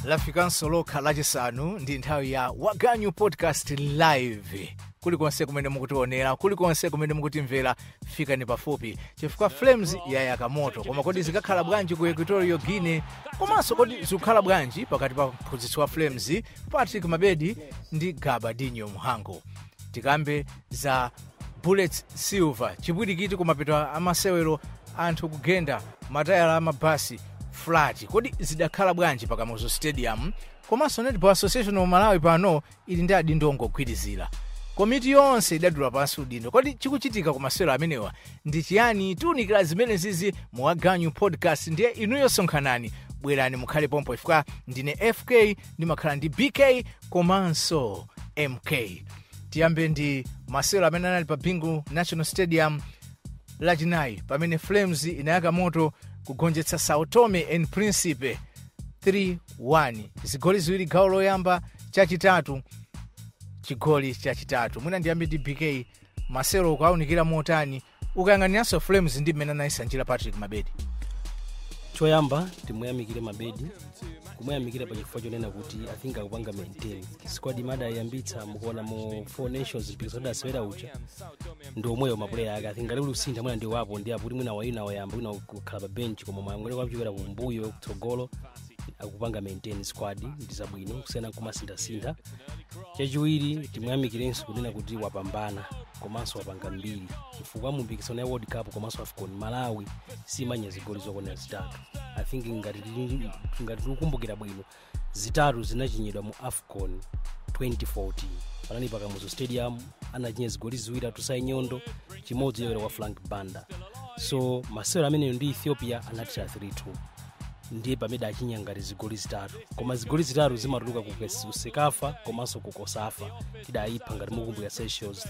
lafikanso lokha lachisanu ndi nthawi ya waganyu podcast live kulikonse kumene mukutionera kulikonse kumene mukutimvera fikani pafupi chifukwa flames yayaka moto koma kodi zikakhala bwanji ku equatorio guine komanso kodi zikukhala bwanji pakati pa mphunzitsi wa flames patrick mabedi ndi gabadinho mhango tikambe za bullets silver chipwirikiti kumapeto amasewero anthu kugenda matayala amabasi flat kodi zidakhala bwanji pakamuzu stadium komanso netball association of malawi pano ili ndi adindo ongogwirizira komiti yonse idadula pansi udindo kodi chikuchitika ku masewero amenewa ndi chiyani tiunikira zimene zizi muwaganyu podcast ndiye inuyo sonkhanani bwerani mukhale pompo ifika ndine fk ndimakhala ndi bk komanso mk tiyambe ndi masewero amene anali pa bingu national stadium lachinayi pamene flames inayaka moto kugonjetsa sao tome and principe 3-1 zigoli ziwiri gawo loyamba chachitatu chigoli chachitatu mwina ndiyambe ndi bk masewero ukawunikira motani ukayang'aniranso flames ndi mmene anayisanjira patrick mabedi choyamba timuyamikire mabedi kumuyamikira pa chifukwa chonena kuti i think akupanga maintain squad imada ayambitsa mukuona mu four nations mpikisano adasewera uja ndi omweyo mapuleya ake i think ali ulusintha mwina ndi wapo ndi aputi mwina wayina wayamba wina kukhala pa bench koma mwangole kwakuchokera kumbuyo kutsogolo akupanga maintain squad ndi zabwino kusiyana kumasinthasintha chachiwiri timuyamikirenso kunena kuti wapambana komanso wapanga mbiri chifukwa mu mpikisano ya world cup komanso afcon malawi simanya zigoli zokwanira zitatu i think ngati tili- ngati tikukumbukira bwino zitatu zinachinyidwa mu afcon 2014 panali pakamuzo stadium anachinya zigoli ziwiri atusayi nyondo chimodzi yoyera kwa frank banda so masewero ameneyo ndi ethiopia anatira 3-2 ndiye pamene achinya ngati zigoli zitatu koma zigoli zitatu zimatuluka ku kes- sekafa komanso ku kosafa tidayipha ngati mukumbukira seychelles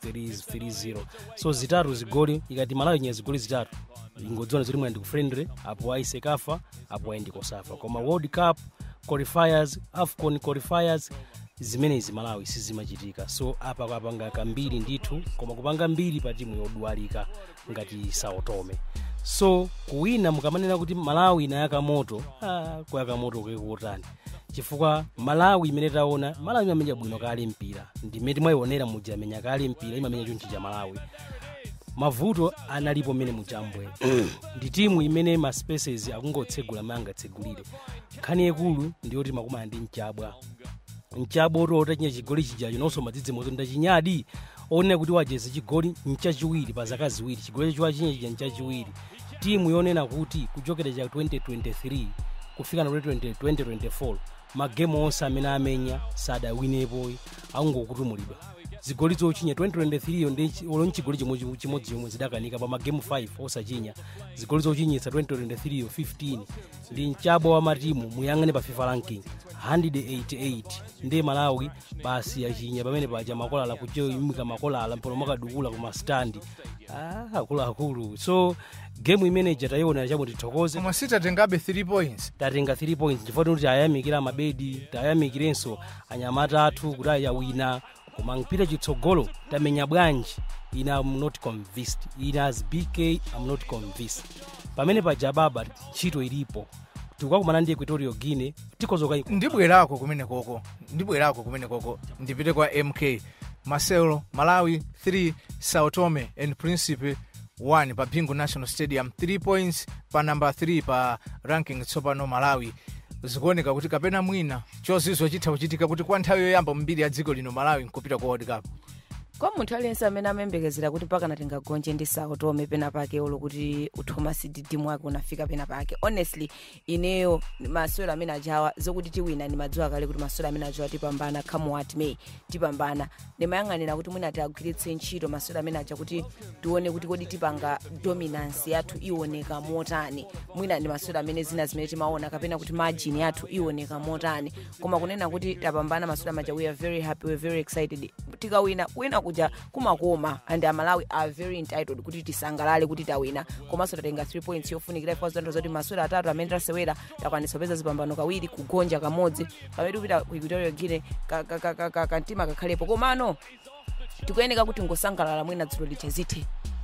3-0 so zitatu zigoli ikati malawi inya zigoli zitatu ingodziona zoti mwina ndi ku friendly apo ayi sekafa apo ayi ndi kosafa koma world cup qualifiers afcon qualifiers zimenezi malawi sizimachitika so apa kapanga kambiri ndithu koma kupanga mbiri pa timu yodwalika ngati sao tome so kuwina mukamanena kuti malawi inayaka moto ah, kuyaka moto kekutani chifukwa malawi imene taona malawi imamenya bwino kale mpira ndimene timayionera muja amenya kale mpira imamenya chonchi cha malawi mavuto analipo mmene muchambwe ndi timu imene ma spaces akungotsegula ma angatsegulire nkhani yakulu ndiyoti makumana ndi mchabwa mchabwa oti otachinya chigoli chijacho nonso madzidzi moto ndachinyadi onena kuti wacheza chigoli mchachiwiri pa zaka ziwiri chigoli chacho wachinya chija mchachiwiri timu yonena kuti kuchokera cha 2023 kufika na 2024 magemu onse amene amenya sadawinepo akungokutumulidwa zigoli zochinya 2023 yo ndi olo nchigoli chimodzi chimodzi chomwe zidakanika pa magemu 5 osachinya zigoli zochinyitsa 2023 yo 15 ndi mchabwa wa matimu muyang'ane pa fifa ranking 188 ndi malawi basi yachinya pamene paja makolala kujoyimika makolala mpano makadukula kuma standi ah, akuluakulu so gemu imene ija tayiona chamo tithokoze koma sitatengabe 3 points tatenga 3 points chifukwa kuti ayamikira mabedi tayamikirenso anyamata athu kuti ayawina koma mpira chitsogolo tamenya bwanji ine am not convinced ine as bk am not convinced pamene paja baba ntchito ilipo tikukakumana ndi equatorio guine tikozoka ndibwerako kumene koko ndibwerako kumene koko ndipite kwa mk masewero malawi 3 sao tome and principe 1 pa bingu national stadium 3 points pa namba 3 pa ranking tsopano malawi zikuoneka kuti kapena mwina chozizwa chitha kuchitika kuti kwa nthawi yoyamba mbiri ya dziko lino malawi nkupita ku world cup kwa munthu aliyense amene amayembekezera kuti pakana tingagonje ndi sao tome pena pake olo kuti thomas didimu wake unafika pena pake honestly ineyo masewero amene ajawa zokuti tiwina ndimadziwa kale kuti masewero amene ajawa tipambana come what may tipambana ndimayang'anira kuti mwina tiagwiritse ntchito masewero amene aja kuti tione kuti kodi tipanga dominance yathu iwoneka motani mwina ndi masewero amene zina zimene timaona kapena kuti margin yathu iwoneka motani koma kunena kuti tapambana masewero amaja we are very happy we are very excited tikawina kuwina kuja kumakoma and amalawi are very entitled kuti tisangalale kuti tawina komanso tatenga 3 points yofunikira ifo zanto zoti masewera atatu amene tasewera takwanisa kupeza zipambano kawiri kugonja kamodzi pamene tikupita ku equatorio guine kamtima ka, ka, ka, ka, kamtima kakhalepo komano tikuyeneka kuti ngosangalala mwina dzulo lithe zithe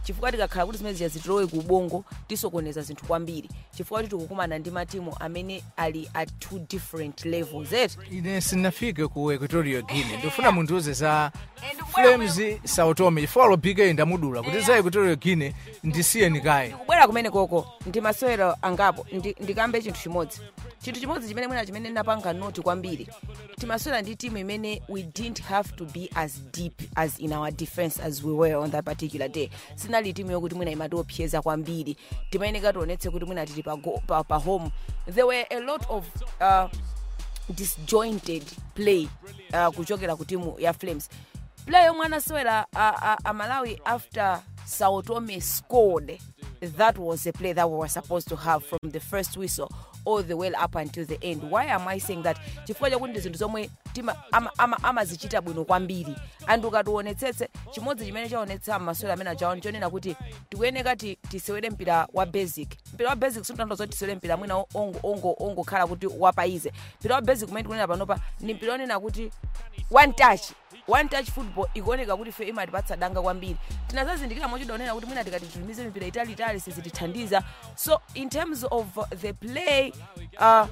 chifukwa tikakhala kuti zimene zija zitilowe ku ubongo tisokoneza zinthu kwambiri chifukwa kuti tikukumana ndi matimu amene ali at two different levels et ine sinafike ku equatorio guine ndifuna mundiuze za flames sao tome chifukwa lobike ndamudula kuti za equatorio guine ndisiyeni kaye kubwera kumene koko ndi masewero angapo ndi- ndikambe chinthu chimodzi chinthu chimodzi chimene mwina chimene napanga noti kwambiri timasewera ndi timu imene we didn't have to be as deep as in our defense as we were on that particular day sinali timu yokuti mwina imatiopseza kwambiri timayeneka tionetse kuti mwina tili pa, go- pa, pa home there were a lot of uh, disjointed play uh, kuchokera ku timu ya flames play yomwe anasewera uh, uh, amalawi after sao tome scored that was a play that we were supposed to have from the first whistle all the way up until the end why am i saying that chifukwa chakuti ndi zinthu zomwe tima- ama- ama- amazichita bwino kwambiri and ukationetsetse chimodzi chimene chaonetsa masewero amene achaona chonena kuti tikuyeneka ti- tisewere mpira wa basic mpira wa basic simutanthauza kuti tisewere mpira mwina ongo- ongo- ongokhala kuti wapaize mpira wa basic umene tikunena panopa ni mpira onena kuti one touch one touch football ikuoneka kuti fe imatipatsa danga kwambiri tinazazindikira mochidaonera kuti mwina tikati titumize mipira italiitali sizitithandiza so in terms of uh, the play uh,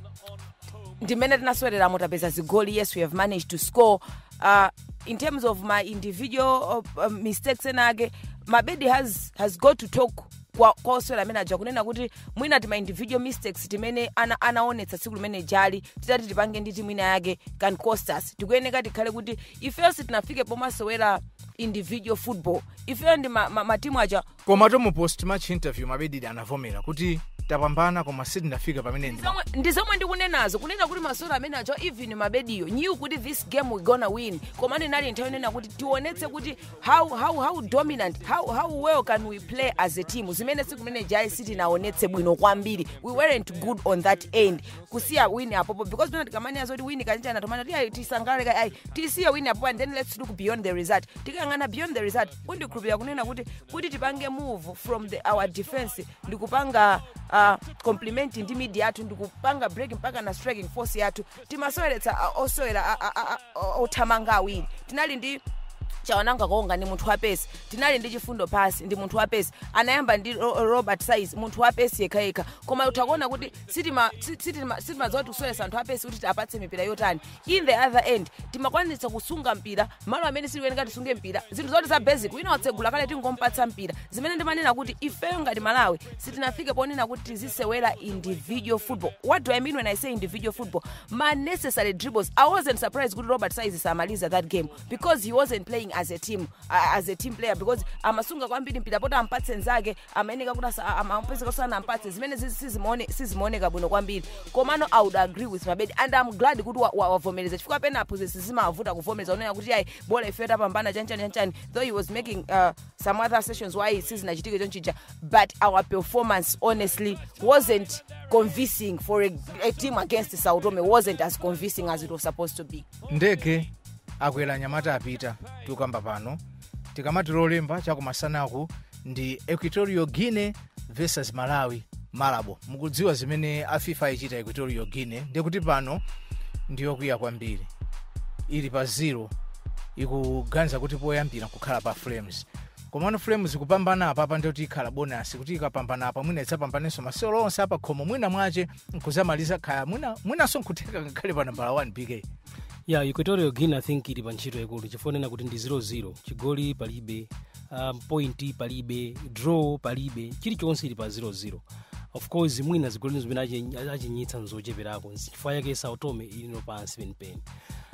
ndimene tinaswereramo tapeza zigoli yes we have managed to score uh, in terms of my individual uh, uh, mistakes enake mabedi has, has got to talk kwa kwa oswera amene aja kunena kuti mwina tima individual mistakes timene ana, anaonetsa tsiku limene jali titati tipange ndi timu ina yake can cost us tikuyeneka tikhale kuti ifeyo sitinafike pomasewera individual football ifeyo ndi matimu ma, ma matimu aja koma to mu post match interview mabedidi anavomera kuti tapambana koma sitinafika pamene ndi Zomwe- ndi zomwe ndikunenazo kunena kuti masewera amene acho even mabediyo knew kuti this game we gonna win koma ndinali nthawi inena kuti tionetse kuti how, how, how dominant how, how well can we play as a team zimene siku limene jai sitinaonetse bwino kwambiri we weren't good on that end kusiya win apopo because pena tikamaniyazo kuti win kanjani tomana ti ayi tisangale ka ayi tisiye win apopo and then let's look beyond the result tikayang'ana beyond the result kundikhulupirira kunena kuti kuti tipange move from the, our defense ndikupanga uh, compliment ndi mid yathu ndikupanga break mpaka na striking force yathu timasoweretsa uh, osewera a- a- a- a- othamanga awiri tinali ndi chawananga konga ndi munthu wapesi tinali ndi chifundo pasi ndi munthu wapesi anayamba ndi Ro- robert size munthu wapesi yekhayekha koma utakuona kuti sitima- si- sitima- sitimadziwa kuti kusowetsa anthu apesi kuti tiapatse mipira yotani in the other end timakwanitsa kusunga mpira malo amene sitikuyeneka tisunge mpira zinthu zoti za basic wina watsegula kale tingompatsa mpira zimene ndimanena kuti ifeyo ngati malawi sitinafike ponena kuti tizisewera individual football what do i mean when i say individual football ma necessary dribbles i wasn't surprised kuti robert size samaliza that game because he wasn't playing as a team uh, as a team player because amasunga kwambiri mpira poti ampatse nzake amayeneka kuti asa- ama- amapezeka sana ampatse zimene zizi- sizimaone- sizimaoneka bwino kwambiri komano i would agree with mabedi and i'm glad kuti wa- wa- wavomereza chifukwa penapo zizimavuta kuvomereza unena kuti ayi bola ifeyo tapambana chanchani chanchani though he was making uh, some other sessions why sizinachitike chonchija but our performance honestly wasn't convincing for a, a team against sao tome wasn't as convincing as it was supposed to be ndege akwera nyamata apita tukamba pano tikamati lolemba chakumasanaku ndi equatorio guine versus malawi malabo mukudziwa zimene a fifa ichita equatorio guine ndikuti pano ndiyokwiya kwambiri ili pa zero ikuganiza kuti poyambira kukhala pa flames komano flames kupambana apa apa ndikuti ikhala bonasi kuti ikapambana apa mwina idzapambanenso masewero onse apa khomo mwina mwache nkuzamaliza khaya mwina mwinanso nkutheka ngakhale pa nambala 1 bk ya equatorio guine i think ili pa ntchito yakulu chifukwa nena kuti ndi 00 chigoli palibe um, point palibe draw palibe chilichonse ili pa 00 of course mwina zigoli zimene achi- achinyitsa nzocheperako chifukwa yake sao tome ilino pansi penipeni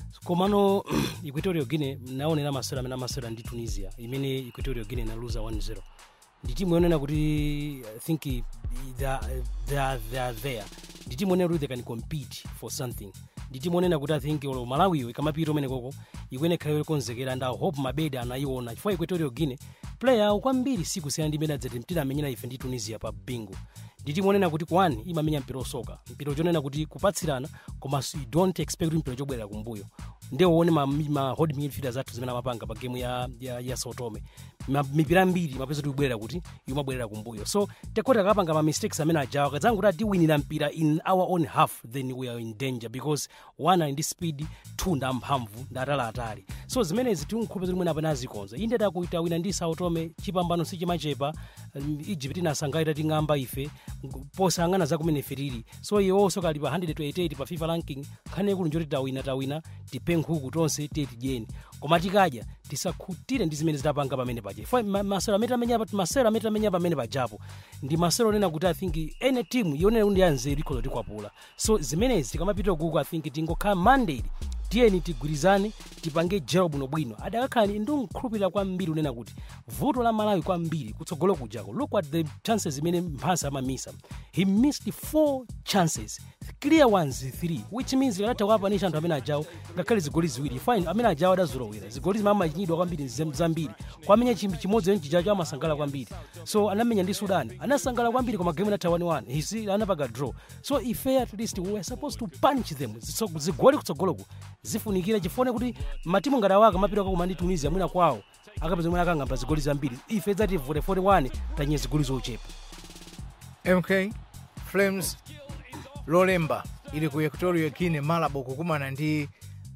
komano equatorio guine naonera masewera amene amasewera ndi tunisia imene equatorio guine inaluza 1-0 ndi timu yonena kuti i think they are, they are, they are there ndi timu yonena kuti they can compete for something ndi timu yonena kuti i think olo malawiyo ikamapita umene koko ikuene khayo ikonzekera and i hope mabedi anayiona chifukwa equatorio guine player awo kwambiri sikusiyana ndi imene adzati mtida amenyera ife ndi tunisia pa bingo nditi monena kuti kwani imamenya mpira osoka mpira chonena kuti kupatsirana koma you don't expect kuti mpira chobwerera kumbuyo ndewone ma, ma hold midfielders athu zimene amapanga pa game ya, ya, ya sotome Ma- mipira mbiri mapeza kuti kubwerera kuti imabwerera kumbuyo so tekoti akapanga ma mistakes amene ajawa kadzanga kuti atiwinira mpira in our own half then we are in danger because one ali ndi speed two ndamphamvu ndatalatali so zimenezi tinkhope zoti mwene apana azikonza inde takuita wina ndi sautome chipambano sichimachepa um, egypt inasangalira ting'amba ife ng- posang'ana zakumene ife tili so iwonso kali pa 128 pa fifa ranking nkhani yakulu njoti tawina tawina tipe nkhuku tonse tiye tidyeni koma tikadya tisakhutire ndi zimene zitapanga pamene paja Fa- ma- masewero amene tamenya pa- masewero amene tamenya pamene pajapo ndi masewero onena kuti i think any team yonena kuti yanzeru ikhoza tikwapula so zimenezi tikamapita kuku i think tingokhala mandate tiyeni tigwirizane tipange jero bwinobwino adakakhala ndinkhulupirira kwambiri unena kuti vuto la malawi kwambiri kutsogolo kujako look at the chances zimene mphansa amamisa he missed four chances clear ones three which means ikanatha kuapanisha anthu amene ajawo ngakhale zigoli ziwiri fine amene ajawo adazolowera zigoli zimene amachimidwa kwambiri zem- zambiri kwamenya chimbi chimodzi eni chijacho amasangala kwambiri so anamenya ndi sudan anasangala kwambiri koma game inatha 1-1 hisi anapanga draw so ife at least we were supposed to punish them Ziso- zigoli kutsogoloku zifunikira chifone kuti matimu ngati awaka mapita kwa kumandi tunisia mwina kwawo akapeza mwina akang'amba zigoli zambiri ife dzativute 41 tanye zigoli zochepa mk flames lolemba ili ku equatorio guine malabo kukumana ndi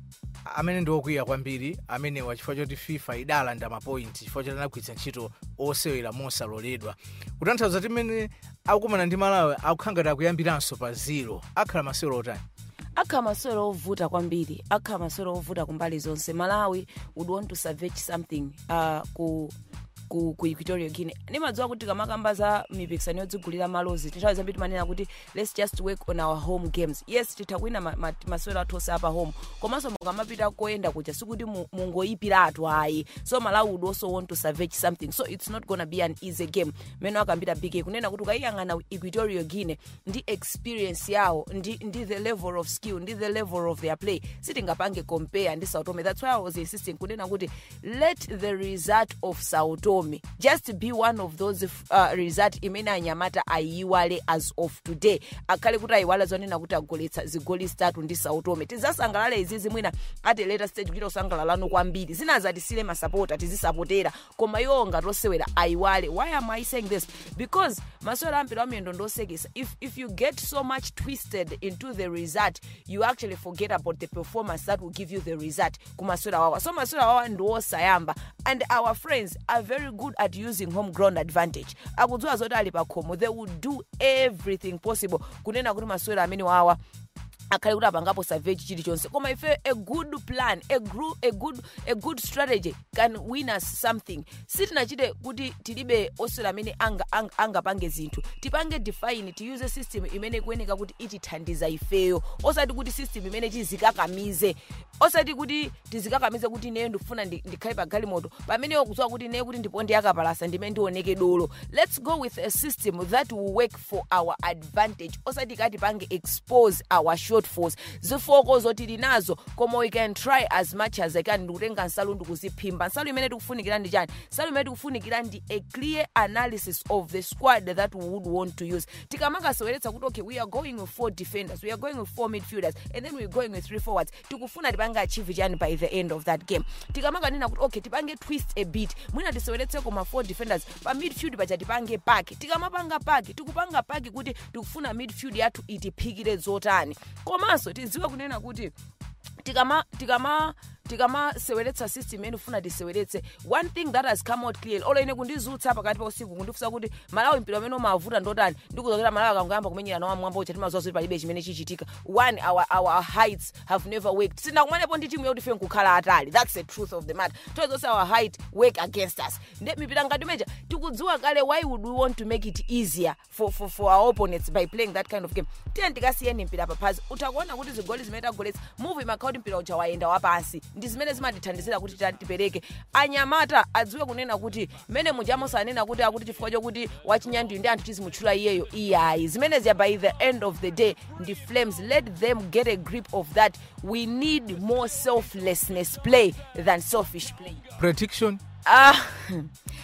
amene ndi okwiya kwambiri amenewa chifukwa choti fifa idalanda mapointi chifukwa choti anagwiritsa ntchito osewera mosaloledwa kutanthauza kuti mmene akukumana ndi malawi akukhala ngati akuyambiranso pa zero akhala masewero otani akhala masewero ovuta kwambiri akhala masewero ovuta kumbali zonse malawi would want to salvage something uh, ku ku, ku equatorio guine ndimadziwa kuti kamakamba za mipikisano yodzigulira malozi nthawi zambiri timanena kuti let's just work on our home games yes titha kuwina ma, ma, masewero athu onse apa home komanso mukamapita koyenda kuja sikuti mu- mungoyipiratu ayi so malawi would also want to salvage something so it's not gonna be an easy game mene akambira bk kunena kuti ukayiyang'ana equatorio guine ndi experience yawo ndi, ndi the level of skill ndi the level of their play sitingapange compare ndi sao tome that's why i was insisting kunena kuti let the result of sao tome just be one of those uh, result imene anyamata ayiwale as of today akhale kuti ayiwala zonena kuti agoletsa zigoli zitatu ndi sao tome tizasangalale izizi mwina ati later stage kuti osangalalano kwambiri zinazatisile masapota tizisapotera koma iwo ngatosewera ayiwale why am i saying this because masewera ampira amiyendo ndosekesa if, if you get so much twisted into the result you actually forget about the performance that will give you the result kumasewera wawa so masewera wawa ndiwosayamba and our friends are very good at using home ground advantage akudziwa zoti ali pakhomo they will do everything possible kunena kuti masewera amene wawa akhale kuti apangapo salvage chilichonse koma ife a good plan a, gru, a, good, a good strategy can win us something sitinachite kuti tilibe osewera amene angapange anga, anga angapange zinthu tipange define tiyuze system imene ikuyeneka kuti itithandiza ifeyo osati kuti system imene tizikakamize osati kuti tizikakamize kuti ineyo ndikufuna ndi- ndikhale pa galimoto pameneyo kudziwa kuti ineyo kuti ndiponde yakapalasa ndimene ndioneke dolo let's go with a system that will work for our advantage osati kati pange expose our shortfalls zifoko zoti linazo koma we can try as much as i can ndikutenga nsalu ndikuziphimba nsalu imene tikufunikira ndi chani nsalu imene tikufunikira ndi a clear analysis of the squad that we would want to use tikamakaseweretsa kuti okay we are going with four defenders we are going with four midfielders and then we're going with three forwards tikufuna tipange achieve chani by the end of that game tikamakanena kuti okay tipange twist a bit mwina tiseweretse koma four defenders pa midfield paja tipange paki tikamapanga paki tikupanga paki kuti tikufuna midfield yathu itiphikire zotani komanso tidziwe kunena kuti tikama tikama tikamaseweretsa system imene ufuna tiseweretse one thing that has come out clearly olo ine kundizutsa pakati pa usiku kundifunsa kuti malawi mpira umene umavuta ndotani ndikuzokera malawi akangoyamba kumenyerana wa mwamba ucha timaziwa zoti palibe chimene chichitika one our, our heights have never worked sinakumanepo ndi timu yakuti fe nkukhala atali that's the truth of the matter toyezonse our height work against us nde mipira ngati meja tikudziwa kale why would we want to make it easier for, for, for our opponents by playing that kind of game tiye ndikasiyeni mpira paphazi utakuona kuti zigoli zimene tagoletsa muvi makhala kuti mpira uja wayenda wapansi ndi zimene zimatithandizira kuti tita- tipereke anyamata adziwe kunena kuti mmene muja mosanena kuti akuti chifukwa chokuti wachinyandiyo ndi anthu tizimutchula iyeyo iyayi zimenezi by the end of the day ndi flames let them get a grip of that we need more selflessness play than selfish play prediction Ah,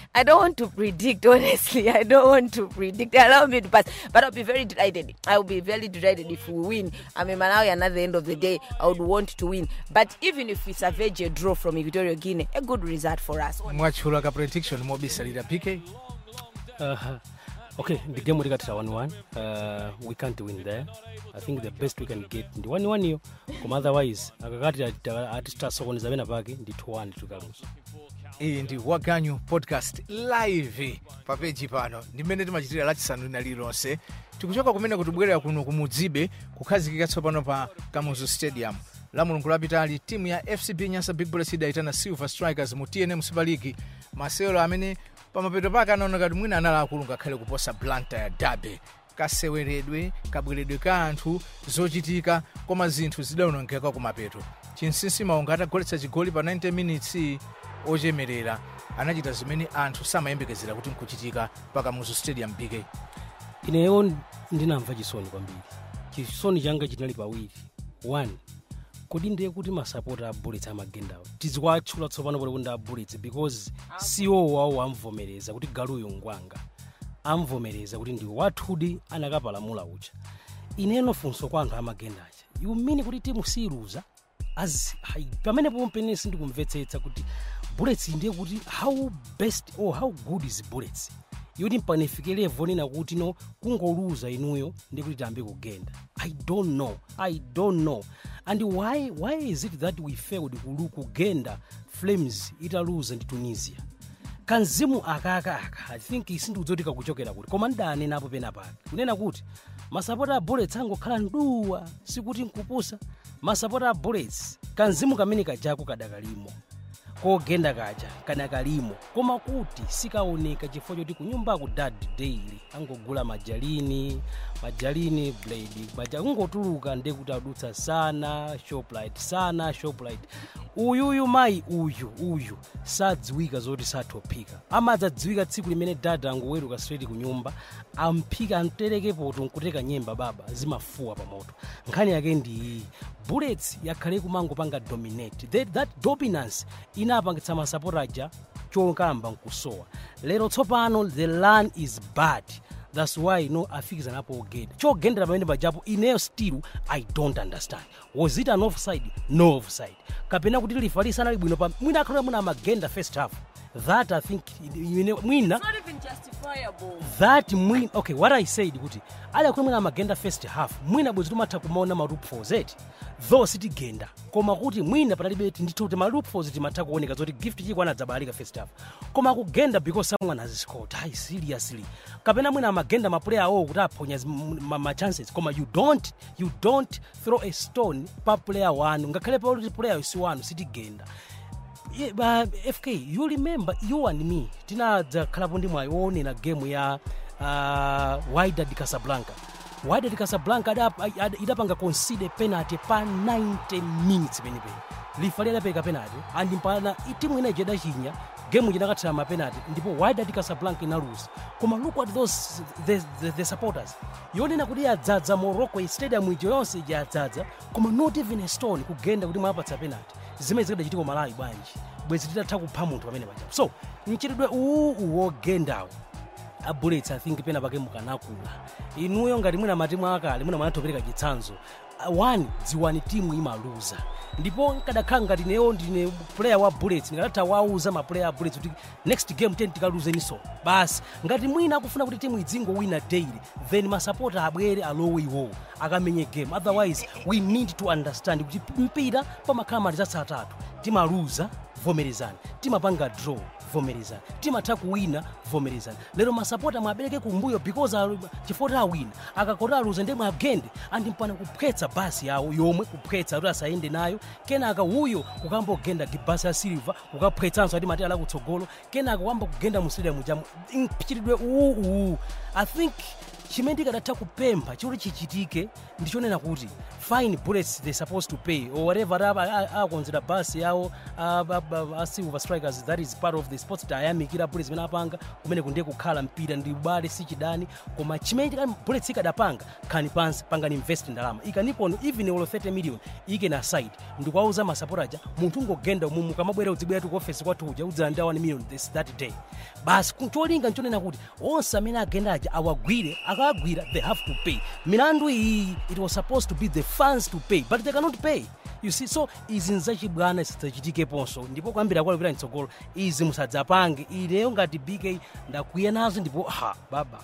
I don't want to predict, honestly. I don't want to predict. Allow me to pass. But I'll be very delighted. I will be very delighted if we win. I mean, Malawi, at the end of the day, I would want to win. But even if we salvage a draw from Equatorial Guinea, a good result for us. mwatchula ka prediction mobisalira pk Uh, okay, the game likatira 1-1. Uh, we can't win there. I think the best we can get ndi 1-1 iyo koma otherwise akakati atitasokoneza pena pake ndi 2-1 tikaluza iyi ndi waganyu podcast live pa peji pano ndimene timachitira lachisanu lina lililonse tikuchoka kumene kutibwerera kuno kumudzibe kukhazikika tsopano pa kamuzu stadium la mulungu lapitali timu ya fcb nyasa big bullets idayitana silver strikers mu tnm super league masewero amene pamapeto pake anaoneka kuti mwina anali akulu ngakhale kuposa blanta ya dabe kaseweredwe kabweredwe ka anthu zochitika koma zinthu zidaonongeka kumapeto chinsinsi maunga atagoletsa chigoli pa 90 minutes ochemerera anachita zimene anthu samayembekezera kuti nkuchitika pa kamuzu stadium bk ineyo ndinamva chisoni kwambiri chisoni changa chinali pawiri one kodi ndiye kuti masapota a bullets amagendawo tizikwatchula tsopano pali kuti a bullets because ceo wawo amvomereza kuti galuyo ngwanga amvomereza kuti ndi wathudi anakapalamula ucha ineno funso kwa anthu amagendacha you mean kuti timu siluza as hai- pamene pompene sindikumvetsetsa kuti bullets ndiye kuti how best or how good is bullets yoti mpanifikire level nina kuti no kungoluza inuyo ndi kuti tiyambe kugenda i don't know i don't know and why, why is it that we failed kulu kugenda flames italuza ndi tunisia kanzimu akakaka i think sindikudzoti kakuchokera kuti koma ndidanenapo pena pake kunena kuti masapota a bullets angokhala nduwa sikuti nkupusa masapota a bullets kanzimu kamene kajako kadakalimo kogenda kaja kana kalimo koma kuti sikaoneka chifukwa choti kunyumba ku dad daily angogula majalini majalini blade maja kungotuluka nde kuti adutsa sana shoplight sana shoplight uyuyu mayi uyu uyu sadziwika zoti sathophika amadzadziwika tsiku limene dada angoweruka straight ku nyumba amphika amterekepoto nkuteka nyemba baba zimafuwa pa moto nkhani yake ndi iyi bullets yakhale kumangopanga dominate that, that dominance inapangitsa masapotaja chokamba nkusowa lero tsopano the land is bad thats why no afikizanapo ogenda chogendera pamene pajapo ineyo still i don't understand was it an offside no offside kapena kuti lifa lisanali bwino pa mwina akhala muna magenda first half that i think ine- mwina not even justifiable. that mwina okay what i said kuti ali akulu mwina amagenda first half mwina bwezi timatha kumaona ma loopholes eti though sitigenda koma kuti mwina patalibe ndithu kuti ma loopholes timatha kuoneka zoti gift chiko anadzabalalika first half koma kugenda because someone has scored ai seriously kapena mwina amagenda ma player awo kuti aphonya zi- m- ma, ma chances koma you don't you don't throw a stone pa player wanu ngakhale pa kuti player si wanu sitigenda Yeah, but fk you remember you and me tinadzakhalapo ndi mwayi woonera game ya uh, wydad casablanca wydad casablanca adap- ad- idapanga concede penalty pa 90 minutes penipeni lifa lidapeka penalty and mpana timu ina ijedachinya game idakathira mapenalty ndipo wydad casablanca inaluza koma look at those the, the, the supporters yonena kuti yadzadza morocco stadium ija yonse ija yadzadza koma not even a stone kugenda kuti mwapatsa penalty zimene zikadachitika malawi bwanji bwezi titatha kupha munthu pamene pajapo so mchitidwe uwu wogendawo abullets i think pena pake mukanakula inuyo ngati mwina matimu akale mwina mwanatopereka chitsanzo Uh, one dziwani timu imaluza ndipo nkadakhala ngati neyo ndine player wa bullets ndikadatha wauza ma player a bullets kuti next game ten tikaluzeninso basi ngati mwina akufuna kuti timu idzingowina daily then masapota abwere alowe iwowo akamenye game otherwise we need to understand kuti mpira pamakhala matitatsa atatu timaluza vomerezani timapanga draw vomerezani timatha kuwina vomerezani lero masapota mwabereke kumbuyo because alu- chifukwa awina akakota aluza ndi mwagende andi mpana kuphetsa basi yawo yomwe kuphetsa kuti asayende nayo kenaka uyo ukambogenda basi ya silver ukaphetsanso ati mati ala kutsogolo kenaka wamba kugenda mu stadium jamu mchitidwe uwu i think chimene tikanatha kupempha choti chichitike ndichonena kuti fine bullets they supposed to pay or whatever akonzera basi yawo a- a- a- a silver strikers that is part of the sports tayamikira bullets zimene apanga kumene kundiye kukhala mpira ndi ubale si chidani koma chimene tikati bullets ikadapanga khani pansi pangani invest ndalama ikanipono even olo 30 million ike na side ndikuwauza masapota aja munthu ungogenda umu mukamabwera udzibwera tu ku office kwathu uja udzalanda 1 million this that day basi ku- cholinga nchonena kuti onse amene agenda aja awagwire akawagwira they have to pay milandu iyi it was supposed to be the funds to pay but they cannot pay you see so izi nzachibwana sizidzachitikeponso ndipo kwambiri akwali kupita mtsogolo izi musadzapange ineyo ngati bk ndakwiya nazo ndipo ha baba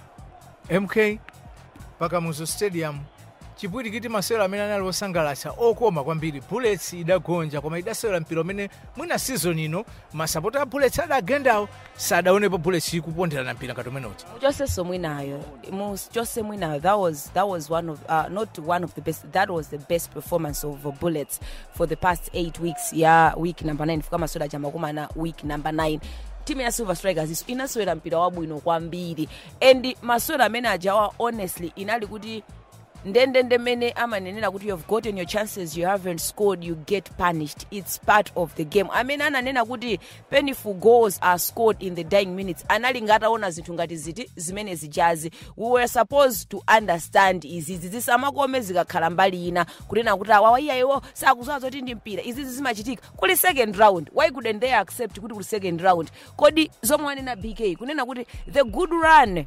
mk pakamuzo stadium chipwirikiti masewero amene anali osangalatsa okoma kwambiri bullets idagonja koma idasewera mpira umene mwina season ino masapota a bullets adagendawo sadaonepo bullets ikuponderana mpira ngati umenewochi muchonse mwinayo muchonse mwinayo that was that was one of uh, not one of the best that was the best performance of uh, bullets for the past eight weeks ya week number 9 fika masewera chamakumana week number 9 timu ya silver strikers iso inasewera mpira wabwino kwambiri and masewera amene ajawa honestly inali kuti ndendende mene amanenera kuti you've gotten your chances you haven't scored you get punished it's part of the game amene ananena kuti painful goals are scored in the dying minutes anali ngataona zinthu ngati ziti zimene zijazi we were supposed to understand izizi zisamakome zikakhala mbali ina kunena kuti awawa iyayiwo sakuziwa zoti ndi mpira izizi zimachitika kuli second round why couldn't they accept kuti kuli second round kodi zomwe wanena bk kunena kuti the good run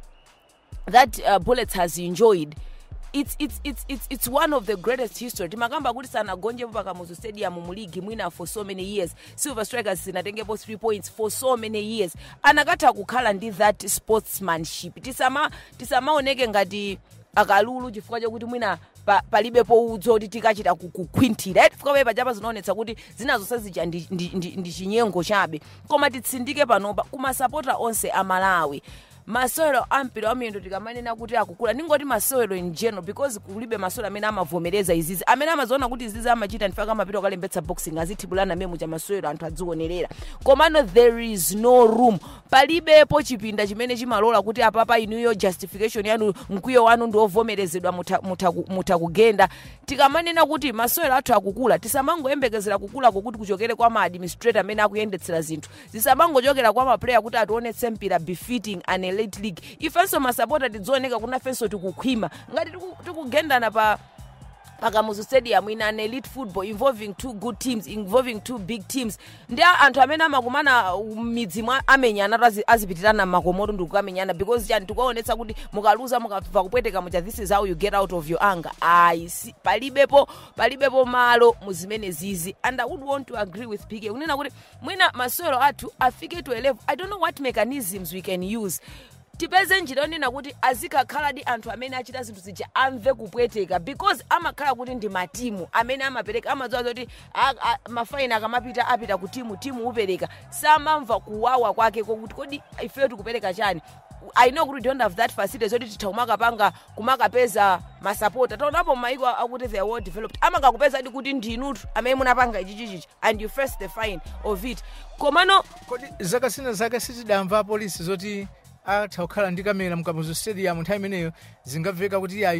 that uh, bullets has enjoyed it's, it's, it's, it's, it's one of the greatest history timakamba kuti sanagonjepo pakamuzu stadium muligi mwina for so many years silver strikers zinatengepo 3 points for so many years anakatha kukhala ndi that sportsmanship tisama tisamaoneke ngati akalulu chifukwa chokuti mwina pa- palibepo udzo kuti tikachita ku- kukhwinthira right? chifukwa paipa chapa zinaonetsa kuti zina zonse zija ndi, ndi, ndi, ndi chinyengo chabe koma titsindike panopa kumasapota onse amalawi masewero ampira wamiyendo tikamanena kuti akukula ningoti masewero in general because kulibe masewero amene amavomereza izizi amene amaziona kuti izizi amachita ndifaka amapita okalembetsa boxing azithibulana memu cha masewero anthu adzionerera komano there is no room palibepo chipinda chimene chimalola kuti apapa inuyo justification yanu mkwiyo wanu ndi ovomerezedwa mutha- mutha ku- mutha kugenda tikamanena kuti masewero athu akukula tisamangoyembekezera kukulako kuti kuchokere kwa maadministrator amene akuyendetsera zinthu zisamangochokera kwa maplayer kuti ationetse mpira befitting an elite league ifenso masapota tidzioneka kuti nafenso tikukhwima ngati tiku- tikugendana pa pakamuzu stadium in an elite football involving two good teams involving two big teams ndi a- anthu amene amakumana midzi mwa amenyana azi- azipitirana makomoto ndi kukamenyana because chani tikuwaonetsa kuti mukaluza mukabva kupweteka mucha this is how you get out of your anger ayi si palibepo palibepo malo muzimene zizi and i would want to agree with pk kunena kuti mwina masewero athu afike to a level i don't know what mechanisms we can use tipeze njira yonena kuti azikakhaladi anthu amene achita zinthu zija amve kupweteka because amakhala kuti ndi matimu amene amapereka amadziwa zoti a- a- mafaini akamapita apita ku timu timu upereka samamva kuwawa kwake kokuti kodi ifeyo tikupereka chani i know kuti we don't have that facility zoti titha kumakapanga kumakapeza masapota taonapo maiko akuti they are well developed amakakupeza di kuti ndinutu amene munapanga ichichichichi and you face the fine of it komano kodi zaka zina zake sitidamva polisi zoti atha kukhala ndi kamera mkamuzu stadium nthawi imeneyo zingamveka kuti yayi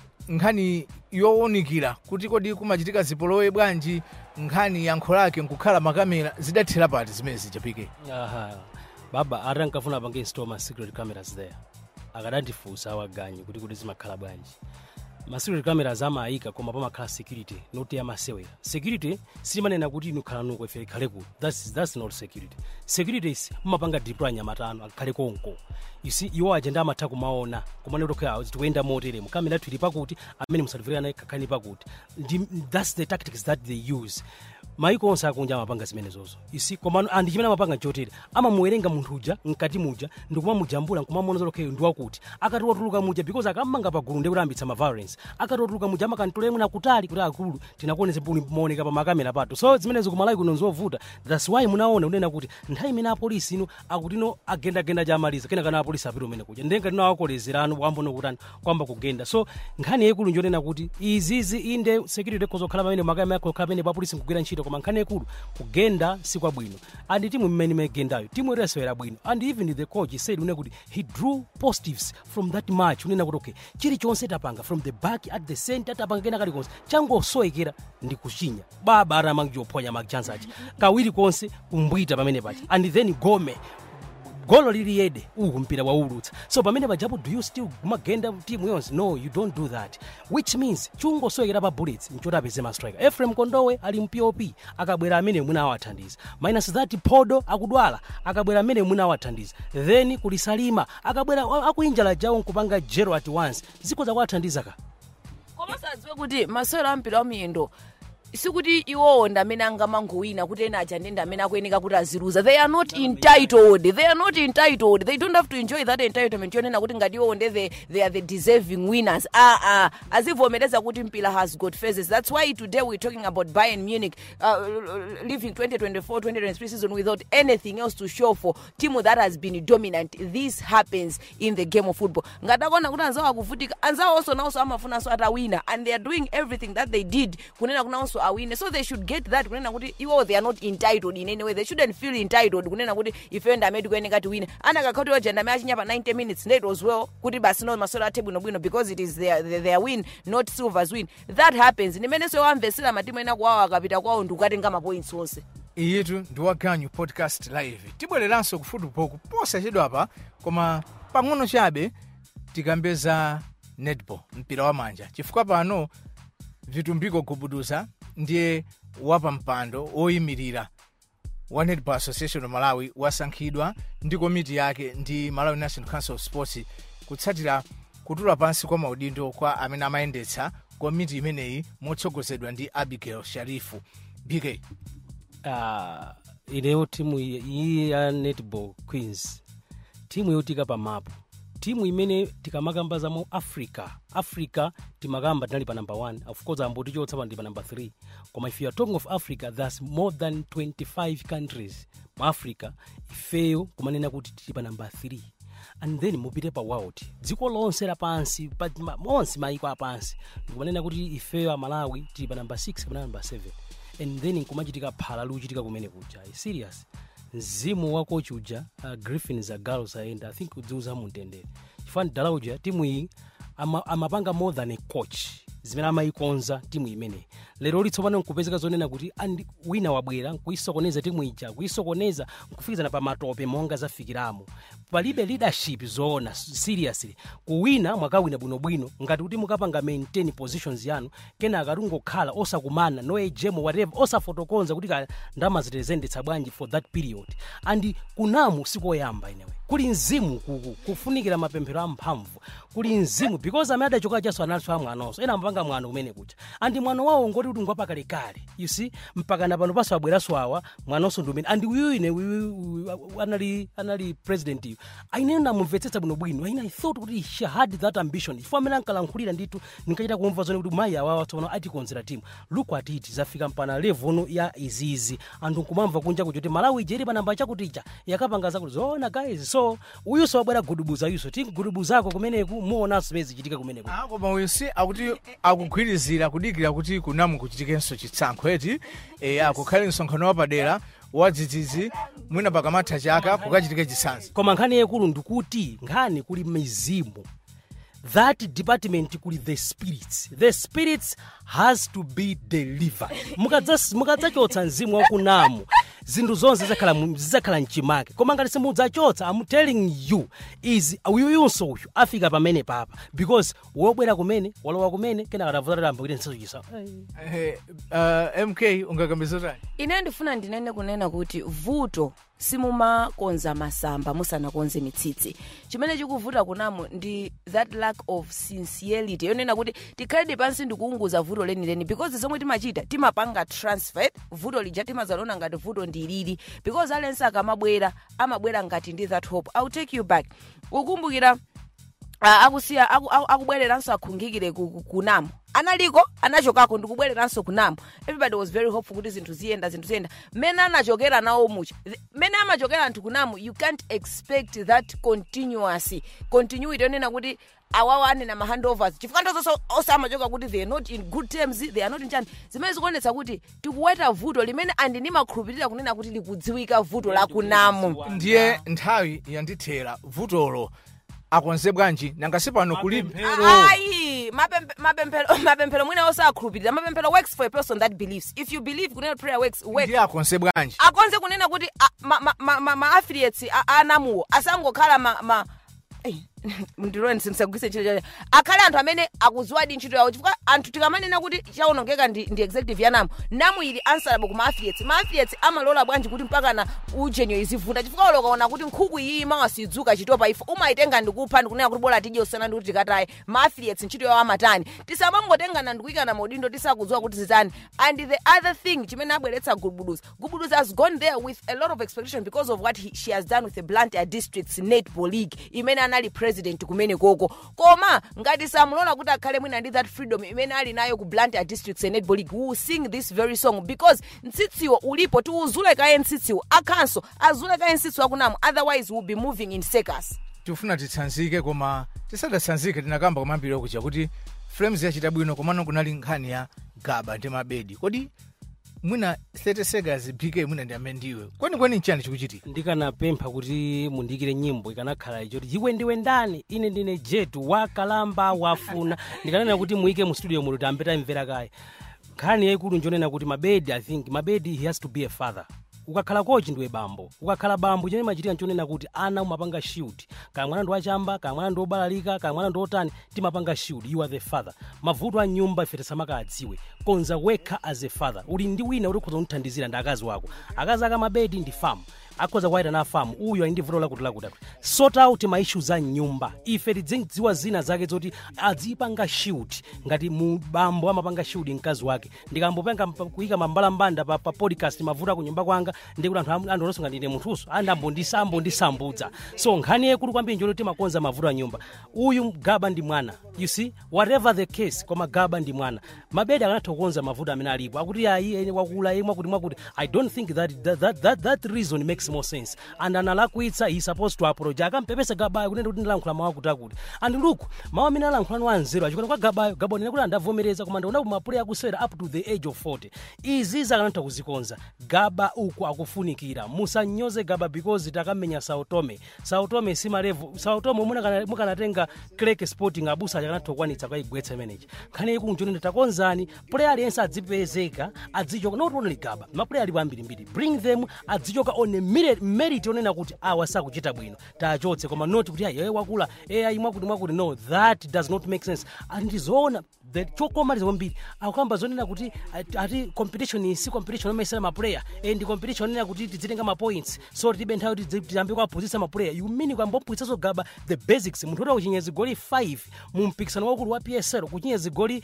nkhani yowunikira kuti kodi kumachitika zipolowe bwanji nkhani yankho lake nkukhala makamera zidathera pati zimene zichapike aha baba ati ankafuna apange install ma secret cameras there akadandifunsa awaganyi kuti kuti zimakhala bwanji ma secret cameras amayika koma pamakhala security noti yamasewera security simanena kuti inu khala nuko ife ikhale kuti that's, that's not security security is mumapanga deploy nyamatano akhale konko you see iwo ajenda amatha kumaona kumane kuti okay tikuyenda moteremo kamera yathu ili pakuti amene musatifirika naye kakhani pakuti Ndi- that's the tactics that they use maiko onse akunja amapanga zimenezozo isi komano andi chimene amapanga chotere amamuwerenga munthu uja mkati muja ndikumamujambula nkumamuona zoti ndi wakuti akati watuluka muja because akammanga pagulu ndi kutambitsa ma violence akati watuluka muja amakantolera mwina kutali kuti akulu tinakuonesa puli maoneka pa makamera pato so zimenezo kumalawi kuno nzovuta that's why munaona unena kuti nthawi imene apolisi ino akutino agendagenda chamaliza kena kana apolisi apita umene kuja ndenga tino awakolezerano kwambono kutani kwamba kugenda so nkhani yaikulu njonena kuti izizi inde securitykozokhala pamene makamera akokhala pamene pa polisi nkugwira ntchito koma koma nkhani yakulu kugenda sikwabwino and timu mmene imagendayo timu iresewera bwino and even the coach said une kuti he drew positives from that match unena kuti okay chilichonse tapanga from the back at the center tapanga kena kalikonse changosowekera ndi kuchinya baba aramangijophonya makchansachi kawiri konse kumbwita pamene pacha and then gome golo lili yede uku mpira waulutsa so pamene pajapo do you still magenda timu yonse no you don't do that which means chungosowekera pa bullets nchoti apeze ma striker efrem kondowe ali mpop akabwera amene mwina awathandiza minus that podo akudwala akabwera amene mwina awathandiza then kuli salima akabwera akuinjala jawo nkupanga jero at once ziko zakuwathandiza ka koma sadziwe kuti masewero ampira wamiyendo sikuti iwowo ndi amene angamangowina kuti ena aja ndi amene akuyeneka kuti aziluza they are not entitled they are not entitled they don't have to enjoy that entitlement yonena kuti ngati iwowo nde they, they are the deserving winners ah ah azivomereza kuti mpira has got phases that's why today we're talking about Bayern Munich uh, leaving 2024-2023 season without anything else to show for team that has been dominant this happens in the game of football ngati akuona kuti anzawo akuvutika anzawo also nawonso amafunanso atawina and they are doing everything that they did kunena kunawonso awine so they should get that kunena kuti iwo they are not entitled in any way they shouldn't feel entitled kunena kuti ifeyo ndamedi kuyeneka tiwine anakakha kuti oja ndame achinya pa 90 minutes ndet was well kuti basi no masewero athe bwinobwino because it is their, their, their win not silver's win that happens nimenenso wamvesera matimu ena kwawo akapita kwawo ndikukatenga mapoints onse iyitu ndi waganyu podcast live tibwereranso ku football kuposa chedwapa koma pang'ono chabe tikambeza netball mpira wa manja chifukwa pano vitumbiko gubuduza ndiye wapampando oyimirira wa netball association of malawi wasankhidwa ndi komiti yake ndi malawi national council of sports kutsatira kutula pansi kwa maudindo kwa amene amayendetsa komiti imeneyi motsogozedwa ndi abigail sharifu bk uh, ineyo timu iyi iyi ya netball queens timu yotika pamapo timu imene tikamakamba mu africa africa timakamba tinali pa number 1 of course ambotichotsa pa ndi pa number 3 koma if you are talking of africa there's more than 25 countries mu africa ifeyo kumanena kuti tili pa number 3 and then mupite pa world dziko lonse lapansi pa- ma- monse maiko apansi ndikumanena kuti ifeyo amalawi tili pa number 6 kapena number 7 and then nkumachitika phala liuchitika kumene kuja serious mzimu wa coach uja uh, griffin zagalo sayenda i think udziuza mumtendere chifani dala uja timu iyi ama- amapanga more than a coach zimene amayikonza timu imeneyi lero litsopano nkupezeka zonena kuti andi wina wabwera nkuyisokoneza timu ija kuyisokoneza nkufikizana pa matope monga zafikiramo palibe leadership zoona seriously kuwina mwakawina bwinobwino ngati kuti mukapanga maintain positions yanu kenaka tungokhala osakumana no ejemo whatever osafotokonza kuti ka ndama zitezendetsa bwanji for that period and kunamu sikoyamba inewe kuli mzimu kuku kufunikira mapemphero amphamvu kuli mzimu because amene adachoka chaso analinso amwanonso ena amapanga mwano kumene kucha andi mwano wawo ngoti kuti ngwapakalekale you see mpakana pano paso abweranso awa mwanonso ndi umene andi uyu ine uyu- uyu- anali anali president iyo aine namumvetsetsa bwinobwino aine i thought kuti she had that ambition ifo amene ankalankhulira nditu ndinkachita kumva zone kuti mayi awawa tsopano atikonzera timu look at it zafika mpana level ya izizi anthu nkumamva kunja kuti malawi ije ili panamba chakutija yakapanga zakuti zoona guys so uyuso wabwera gudubuza yuso tingudubuzako kumeneku muonanso zimene zichitika kumeneku Ah, koma uyu si akuti akugwirizira kudikira kuti kunamu kuchitikenso chitsankho eti e, akukhale msonkhano wapadera wadzidzidzi mwina pakamatha chaka kukachitike chisanzo koma nkhani yakulu ndikuti nkhani kuli mizimu that department kuli the spirits the spirits has to be delivered Mukadza- mukadzachotsa mzimu wakunamu zinthu zonse zidzakhala mu- zidzakhala mchimake koma ngati simudzachotsa i'm telling you is uyuyunso uyu afika pamene papa because wobwera kumene walowa kumene kenaka atavutatamba kuti nsazo chisa Eh, uh, mk ungakambizotani ine ndifuna ndinene kunena kuti vuto simumakonza masamba musanakonze mitsitsi chimene chikuvuta kunamu ndi that lack of sincerity yonena kuti tikhaledi pansi ndikuunguza vuto lenileni because zomwe timachita timapanga transfer vuto lija timazaliona ngati vuto ndilili because aliyense akamabwera amabwera ngati ndi that hope ill take you back ukumbukira uh, akusiya aku- aku- akubwereranso akhungikire ku- ku- kunamo analiko anachokako ndikubwereranso kunamo everybody was very hopeful kuti zinthu ziyenda zinthu ziyenda mmene anachokera nawo mucha Th- mmene amachokera anthu kunamo you can't expect that continuous continuity yonena kuti awawa anena ma handovers chifukwa ndozonso osamachoka kuti they are not in good terms they are not in chani zimene zikuonetsa kuti tikuweta vuto limene andinimakhulupirira kunena kuti likudziwika vuto la kunamu ndiye nthawi yandithera vutolo akonze bwanji nanga sipano kulibe Mapemphero. ayi mapempe- mapemphero mapemphero mwina osakhulupirira mapemphero works for a person that believes if you believe kunena prayer works works ndiye akonze bwanji akonze kunena kuti a- ma- ma- ma- ma- ma affiliates a- anamuwo asangokhala ma, ma Ei, ndiloni simsagwise ntchito chache akhale anthu amene akuziwadi ntchito yawo chifukwa anthu tikamanena kuti chawonongeka ndi, ndi executive yanamu namu ili answerable ku maaffiliates maaffiliates amalola bwanji kuti mpakana ujenyo izivuta chifukwa olo ukaona kuti nkhuku iyi mawasidzuka chitopa ife umayitenga ndikupha ndikunena kuti bola tidye usana ndi kuti tikataye maaffiliates ntchito yawo amatani tisamangotengana ndikuyikana maudindo tisakudziwa kuti zitani and the other thing chimene abweretsa gubuduza gubuduza has gone there with a lot of expectation because of what he, she has done with the blantyre districts netball league imene anali president kumene koko koma ngati samulola kuti akhale mwina ndi that freedom imene ali nayo ku blantyre districts netball league we will sing this very song because mtsitsiwo ulipo tiuzule kaye mtsitsiwo akhanso azule kaye mtsitsiwo akunamu otherwise we'll be moving in circus tifuna titsanzike koma tisadatsanzike tinakamba kwamambiri okucha kuti frames yachita bwino komano kunali nkhani ya gaba ndi mabedi kodi mwina 30 seconds bk mwina ndi amene ndiwe kwenikweni nchani chikuchitika ndikanapempha kuti mundiyikire nyimbo ikanakhala ichoti iwe ndiwe ndani ine ndine jetu wakalamba wafuna ndikanena kuti muyike mu studio muno tambe tamvera kaye nkhani yayikulu njonena kuti mabedi i think mabedi he has to be a father ukakhala kochi ndiwe bambo ukakhala bambo chene machitika nchonena kuti ana umapanga shield kaya mwana ndi wachamba kaya mwana ndi wobalalika kaya mwana ndi wotani timapanga shield you are the father mavuto a nyumba ife tisamaka adziwe konza wekha as a father uli ndi wina uli ukhoza kumthandizira ndi akazi wako akazi aka mabedi ndi famu akhoza kuwaita na famu uyu ali ndi vuto lakuti lakuti sort out ma issues a nyumba ife tidziwa zina zake zoti adzipanga shield ngati mu bambo amapanga shield mkazi wake ndikambopanga mpa- kuyika mambalambanda pa, pa podcast mavuto ku nyumba kwanga ndikuti anthu am- anthu onosonga ndine munthuso andambondisambondisambudza so nkhani yekulu kwambiri njoti timakonza mavuto a nyumba uyu gaba ndi mwana you see whatever the case koma gaba ndi mwana mabedi akanatha kukonza mavuto amene alipo akuti ayi ene wakula ine mwakuti mwakuti i don't think that, that, that, that, that reason makes more sense and analakwitsa he supposed to apologize akampepesa gabayo kunena kuti ndilankhula mawu akuti akuti and look mawu amene alankhulani wanzeru achikona kwa gabayo gabayo nena kuti andavomereza koma ndaona mapule akusera up to the age of 40 izi zakanatha kuzikonza gaba uku akufunikira musanyoze gaba because takamenya sautome sautome simalevu sautome muna- mukanatenga clek sporting abusa akanatha kukwanitsa kwaigwetsa imeneji nkhani ikulu nchonena takonzani play aliyense adzipezeka adzichoka not only gaba maplay alipo ambirimbiri bring them adzichoka on a merit, merit onena kuti awa sakuchita bwino tachotse koma not kuti ayi wakula ayi mwakuti mwakuti no that does not make sense andizoona the chokomaliza kwambiri akukamba zonena kuti ati- ati competition si competition omaisera maplayer eh, ndi competition onena kuti tidzitenga mapoints so tibe nthawi kuti tiyambe kuaphunzitsa maplayer you mean kwambophunzitsanso gaba the basics munthu ota kuchinya zigoli 5 mu mpikisano wakulu wa psl kuchinya zigoli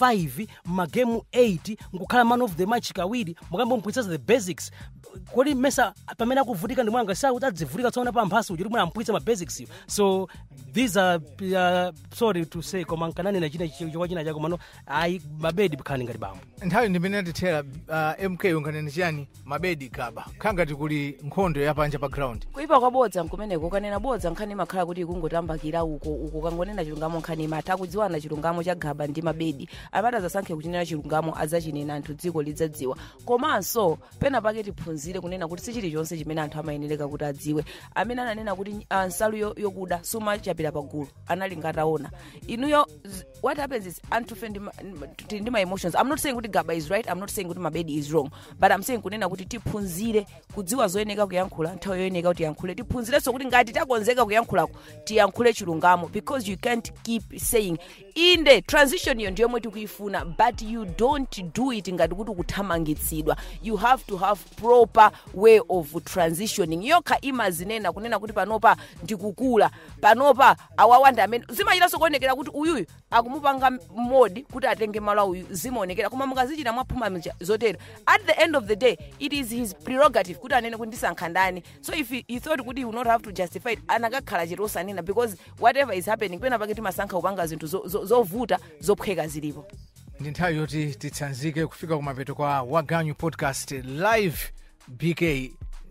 5 magemu 8 nkukhala man of the match kawiri mukambophunzitsa the basics kodi mesa pamene akuvutika ndi mwanga sakuti adzivutika tsoona pa mphaso uchi mwe amphunzitsa ma basics so these are uh, sorry to say koma nkananena china chikwa china chako mano ayi mabedi khani ngati bambo nthawi ndimene tithera uh, mk unganene chiyani mabedi gaba khangati kuli nkhondo yapanja pa ground kuipa kwa bodza nkumeneko kanena bodza nkhani imakhala kuti ikungotambakira uko uko kangonena chilungamo nkhani imatha akudziwana chilungamo cha gaba ndi mabedi amati azasankhe kuchinena chilungamo adzachinena anthu dziko lidzadziwa komanso pena pake tiphunzire kunena kuti si chilichonse chimene anthu amayenereka kuti adziwe amene ananena kuti ah, nsalu yo- yokuda sumachapira pagulu anali ngataona inuyo z- what happens is anthu fe ndi ma- tili ndi ma emotions i'm not saying kuti gaba is right i'm not saying kuti mabedi is wrong but i'm saying kunena kuti tiphunzire kudziwa zoyeneka kuyankhula nthawi yoyeneka kuti tiyankhule tiphunzirenso kuti ngati takonzeka kuyankhulako tiyankhule chilungamo because you can't keep saying inde transition iyo ndiyomwe tikuyifuna but you don't do it ngati kuti kuthamangitsidwa you have to have proper way of transitioning yokha imazinena kunena kuti panopa ndikukula panopa awawanda amene zimachitanso kuonekera kuti uyuyu akumupanga modi kuti atenge malo a uyu zimaonekera koma mukazichita mwaphuma mja- zotero at the end of the day it is his prerogative kuti anene kuti ndisankha ndani so if he, he thought kuti he will not have to justify it anakakhala chete osanena because whatever is happening pena pake timasankha kupanga zinthu zo- zo- zovuta zophweka zilipo ndi nthawi yoti titsanzike kufika kumapeto kwa waganyu podcast live bk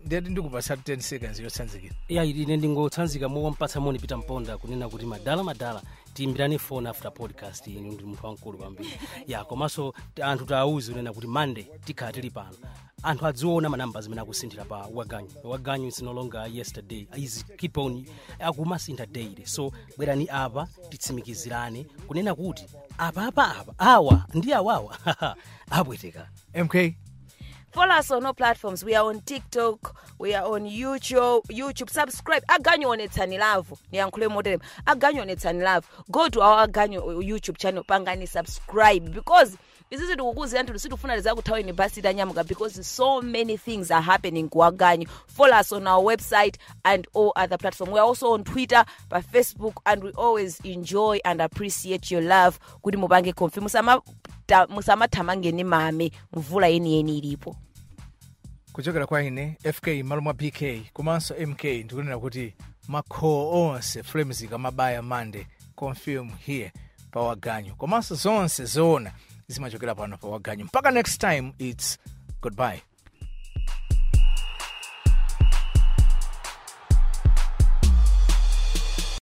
ndiyati ndikupasa 10 seconds yotsanzikira ya ine ndingotsanzika mowampatsa moni pita mponda kunena kuti madala madala tiyimbirani phone after podcast inu ndi munthu wamkulu kwambiri ya komanso ti- anthu taawuze kunena kuti monday tikhala tili pano anthu adziona manamba zimene akusinthira pa waganyu waganyu is no longer yesterday is keep on akumasintha daily so bwerani apa titsimikizirane kunena kuti apa apa apa awa ndi awawa apweteka mk Follow us on all platforms. We are on TikTok. We are on YouTube. YouTube. Subscribe. Aganyo on Etani Love. Niyankhule modern. Aganyo on Etani Love. Go to our Aganyo YouTube channel. Pangani subscribe because isisi tikukuzira nthu sitifuna lizakuthawa university anyamuka because so many things are happening ku aganyo follow us on our website and all other platforms we are also on twitter pa facebook and we always enjoy and appreciate your love kuti mupange konfi musamata- musamathamangeni mame mvula yeniyeni ilipo kuchokera kwa ine fk malo mwa pk komanso mk ndikunena kuti makhowo onse flames ikamabaya mande confirm here pa waganyu komanso zonse zoona zimachokera pano pa waganyu mpaka next time its goodbye